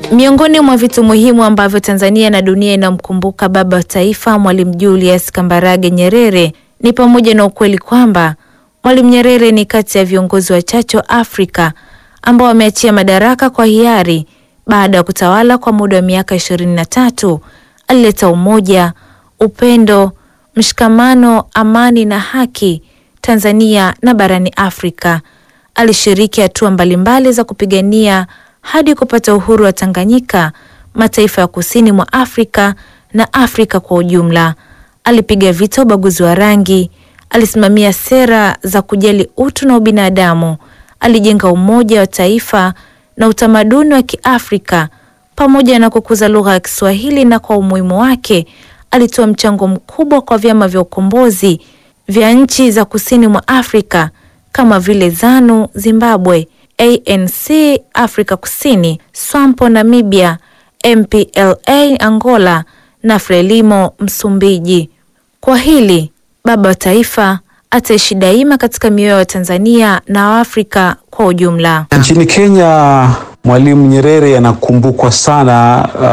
Miongoni mwa vitu muhimu ambavyo Tanzania na dunia inamkumbuka baba wa taifa Mwalimu Julius Kambarage Nyerere ni pamoja na ukweli kwamba Mwalimu Nyerere ni kati ya viongozi wachache wa Afrika ambao wameachia madaraka kwa hiari baada ya kutawala kwa muda wa miaka ishirini na tatu. Alileta umoja, upendo, mshikamano, amani na haki Tanzania na barani Afrika. Alishiriki hatua mbalimbali za kupigania hadi kupata uhuru wa Tanganyika, mataifa ya kusini mwa Afrika na Afrika kwa ujumla. Alipiga vita ubaguzi wa rangi, alisimamia sera za kujali utu na ubinadamu, alijenga umoja wa taifa na utamaduni wa Kiafrika pamoja na kukuza lugha ya Kiswahili, na kwa umuhimu wake alitoa mchango mkubwa kwa vyama vya ukombozi vya nchi za kusini mwa Afrika kama vile ZANU Zimbabwe, ANC Afrika Kusini, SWAPO Namibia, MPLA Angola na FRELIMO Msumbiji. Kwa hili baba wa taifa ataishi daima katika mioyo ya Tanzania na Waafrika kwa ujumla. Nchini Kenya, Mwalimu Nyerere anakumbukwa sana uh,